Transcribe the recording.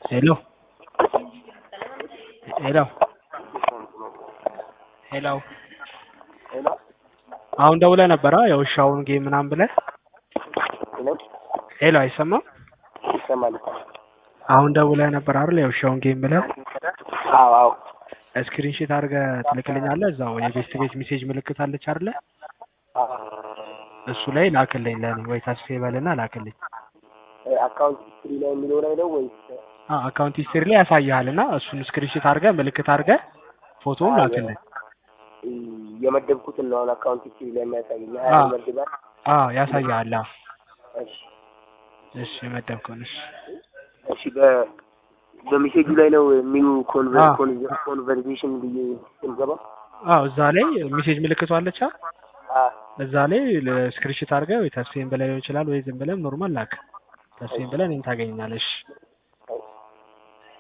ሄሎ ሄሎ ሄሎ ሄሎ አሁን ደውለህ ነበረ የውሻውን ጌም ምናምን ብለህ ሄሎ ሄሎ አይሰማም ይሰማል። አሁን ደውለህ ነበር አይደል የውሻውን ጌም ብለህ አዎ አዎ ስክሪንሾት አድርገህ ትልክልኛለህ እዛው የቤስት ቤት ሜሴጅ ምልክት አለች አይደለ አዎ እሱ ላይ ላክልኝ ለኔ ወይ ተስፌ በልና ላክልኝ አካውንት ሂስትሪ ላይ የሚለው ላይ ነው ወይስ አ አካውንት ሂስትሪ ላይ ያሳይሃል እና እሱን ስክሪንሾት አድርገህ ምልክት አድርገህ ፎቶውን ላክልኝ እ የመደብኩትን ነው አሁን አካውንት ሂስትሪ ላይ የሚያሳየኝ ሀያ አዎ። መድባል። አ ያሳይሃል አዎ እሺ እሺ የመደብከውን እሺ እሺ በ በሜሴጁ ላይ ነው ኒው አዎ። ኮንቨርሴሽን ብዬ የምገባው። አዎ እዛ ላይ ሜሴጅ ምልክቱ አለች አ አዎ እዛ ላይ ስክሪንሾት አድርገህ ወይ ተስፌን ብለህ ሊሆን ይችላል ወይ ዝም ብለህ ኖርማል ላክ ተስፌን ብለህ እኔን ታገኘኛለህ እሺ